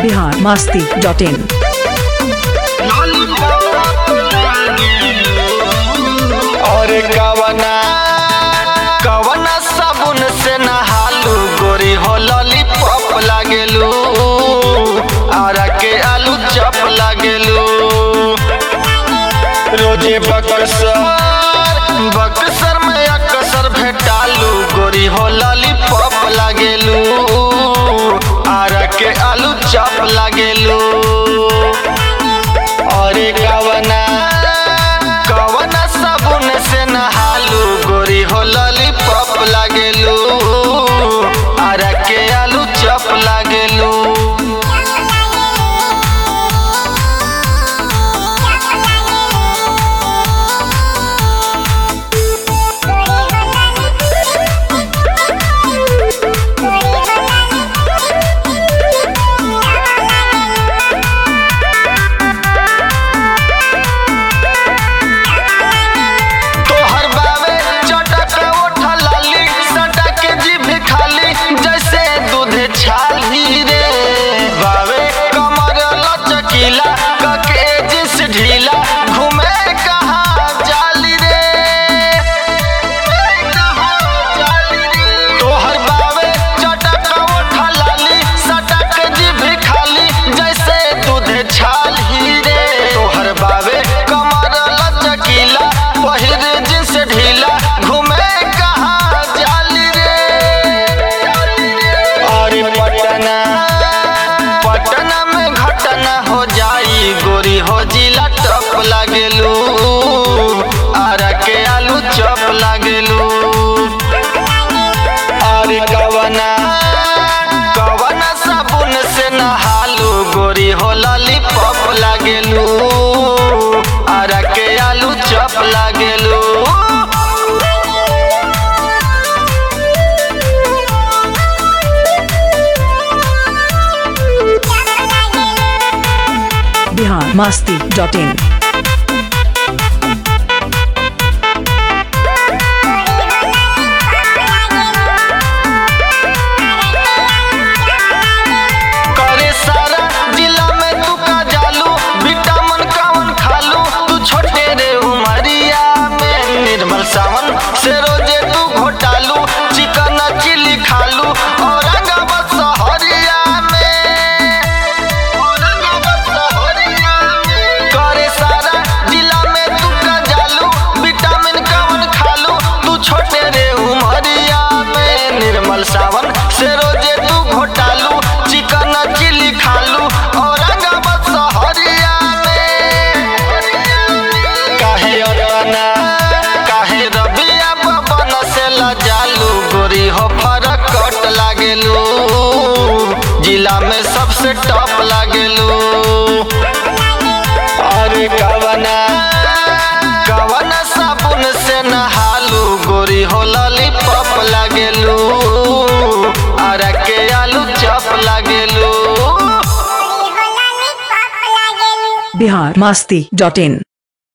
Bihar Masti dot in और कवना कवना साबुन से नहालू गोरी हो लॉलीपॉप लागेलू आरा के आलू चप लागेलू रोजे बक्सर बक्सर में अक्सर भेटालू गोरी हो लॉलीपॉप लागेलू आरा के आलू चप लागेलू अरे कवना कवना साबुन से नहालू गोरी हो लॉलीपॉप लागेलू आरा के आलू चप लागेलू तोहर बावे चटक ओठा लाली सटक जीभ खाली जैसे दूध छाली रे बावे कमर लचकीला कके जिस ढीला घूमे कहाँ जाली रे तोहर बावे चटक ओठा लाली सटक जीभ खाली जैसे दूध छाली रे तोहर बावे कमर लचकीला पहिर जिस ढीला घूमे कहाँ जाली रे अरे पटना पटना में घटना हो जाई गोरी हो जिला टप लागेलू आरा के आलू चप लागेलू अरे कवना कवना साबुन से नहालू गोरी हो लॉलीपॉप लागेलू आरा के आलू चप लागेलू बिहार मस्ती डॉट इन करे सारा जिला में तू का जालू विटामिन कावन खालू तू छोटे रे उमरिया में निर्मल सावन से रोजे तू घोटालू चिकन चिली खालू औरंगाबाद शहरिया में औरंगाबाद शहरिया में करे सारा जिला में तू का जालू विटामिन कावन खालू तू छोटे रे उमरिया में निर्मल सावन से रोजे तू घोटालू चिकन चिली खालू औरंगाबाद शहरिया में काहे अरना काहे रबिया बबन से लजालू गोरी हो फरक कट लागेलू जिला में सबसे टॉप लागेलू अरे कवना कवना साबुन से नहालू गोरी हो लॉलीपॉप लागेलू आरा के आलू चप लागेलू बिहार मस्ती डॉट इन